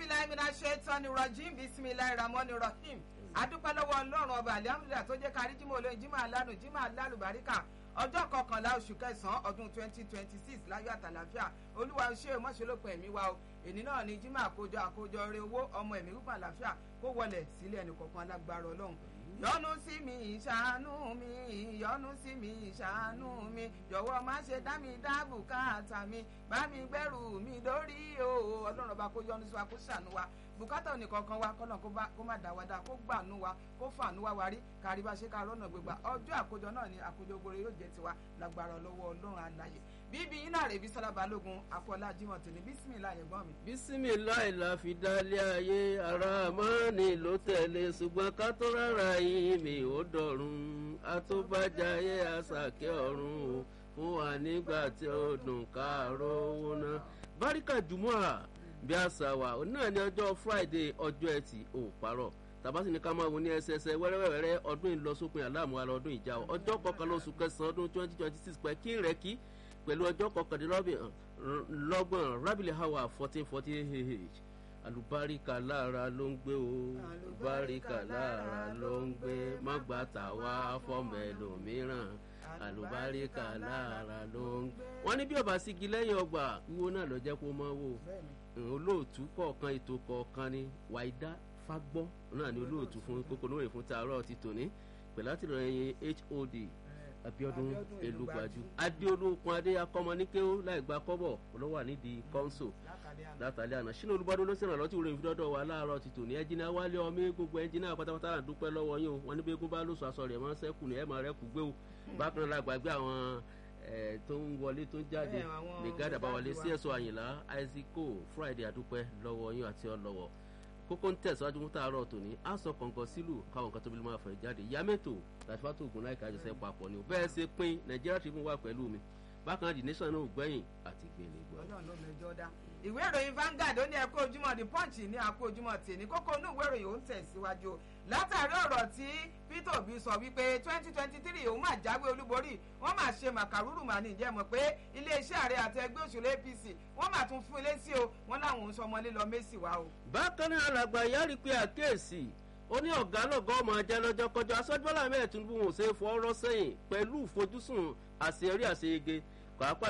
bilayi mina ṣetán ni rajim bisimilayi ramoni rahim adúpẹ́ lọ́wọ́ ọlọ́run ọba alihamudulilayi tó jẹ́ kárí jimoh olóyin jimoh alanu jimoh alálùbáríkà ọjọ́ kọkànlá oṣù kẹsàn-án ọdún twenty twenty six láyọ̀ àtàlàfíà olúwa ṣé o mọ̀ṣẹ́lópin ẹ̀mí wa o èní náà ni jimoh àkójọ àkójọ rẹ owó ọmọ ẹ̀mí wípé àlàáfíà kó wọlé sílé ẹnì kọ̀ọ̀kan alágbára ọlọ́run yọ́nú sí mi ìṣàánú mi yọ́nú sí mi ìṣàánú mi jọ̀wọ́ má ṣe dá mi dá bùkátà mi bá mi gbẹ́rù mi lórí o ọlọ́run ọba kó yọ́nú sí wa kó ṣàánú wa bùkátà oníkankan wa kọ́nà kó má dá wa dá kó gbàánú wa kó fàánú wa wárí kárí bá ṣe ká rọ́nà gbégbá ọjọ́ àkójọ náà ni àkójọ gbòòrò yóò jẹ́ tiwa lágbára lọ́wọ́ ọlọ́run alààyè bíbí iná rẹ̀ bí sọ́lá balógun afọlá jimoh tòní bísímìlá ẹ̀gbọ́n mi. bísímìlá ìlà fi dálé ayé ara mọ́ni ló tẹ̀lé ṣùgbọ́n ká tó rárá yìí mi ò dọ̀run àtúbàjáyé àṣàkẹ́ ọ̀run fún wa nígbà tí ó dùn káàárọ̀ owó náà. báríkà jùmọ̀ bí àṣà wa náà ní ọjọ́ friday ọjọ́ ẹtì ò parọ́ tàbátì ní ká máa wo ní ẹsẹsẹ wẹ́rẹ́wẹ́rẹ́ ọdún ìlọsópin aláàmú ara ọdún ìjà ọjọ́ kọkànlá oṣù kẹsàn-án ọdún twenty twenty six pẹ̀ kí rẹ̀ kí pẹ̀lú ọjọ́ kọkàndínlọ́gbọ̀n rábìlì hawa fourteen forty ah àlùbáríkà lára ló ń gbé o àlùbáríkà lára ló ń gbé má gbà tà wá fọmọ ẹlòmíràn àlùbáríkà lára ló ń gbé. wọ́n ní bí ọba sígi lẹ́yìn ọgbà wíwó náà lọ jẹ́ kó mọ́ wò olóòtú kọ̀ọ̀kan ètò kọ̀ọ̀kan ni wàídá fagbọ́ náà ni olóòtú fún kókó lóore fún taarọ̀ ti tòní pẹ̀lú àtìlẹyìn hod abiodun elugbaju adeolókun adé akọmọníkéwó láì gba kọ́bọ̀ olówó nídìí kọ́ńsò látàlẹ́ àná sínú olùbádó ló ṣèrànlọ́ tí òròyìn fi dọ́dọ̀ wà láàárọ̀ ti tòní ẹnjìnà wálé ọmọ gbogbo ẹnjìnà pátápátá là ń dúpẹ́ lọ́wọ́ yín o wọn ní bẹ́ẹ̀gún bá lóṣù aṣọ rẹ̀ máa ń sẹ́kù ní ẹ̀mọ́ rẹ̀ kù gbé o bákan náà gbàgbé àwọn tó ń wọlé tó ń jáde nìgádà bá wọlé cso àyìnlá isaaco friday àdúpẹ́ lọ́wọ́ yín àti ọlọ́wọ́ kókó ń tẹ̀síwájú fún tààrọ̀ tòní á sọ kọ̀ǹkan sílù káwọn nǹkan tó bí máa fẹ̀ jáde yàmẹ́tò tàṣífàtò ògùn láìka àjọṣe papọ̀ ni ò bẹ́ẹ̀ ṣe pín nàìjíríà tribune wà pẹ̀lú mi bákan náà the nation náà ò gbẹ̀yìn àti gbèlè gbọ́. ọlọ́run ló mẹjọ dá ìwé ìròyìn Vanguard ó ní ẹkọ ojúmọ́ the punch ní àkó ojúmọ́ tèmi kókó inú ìwé ìròyìn ó ń tẹ̀síwájú látàrí ọ̀rọ̀ tí Peter Obi sọ wípé twenty twenty three òun máa jáwé olúborí wọ́n máa ṣe màkàrúrù màá ní ìjẹ́ mọ̀ pé iléeṣẹ́ ààrẹ àti ẹgbẹ́ òṣèlú APC wọ́n máa tún fún ilé sí o wọ́n láwọn ń sọmọlé lọ mẹ́sì wá o. bákan náà alàgbà yára pé àkíyèsí ó ní ọ̀gá lọ́gọ́ ọmọ ajá lọ́jọ́ kọjá aṣọ́jú bọ́lá mẹ́ẹ̀ Tinubu wọn ò ṣe é fọ́ ọ́rọ́ sẹ́yìn pẹ̀lú ìfojúsùn àṣeyọrí àṣeyege pàápàá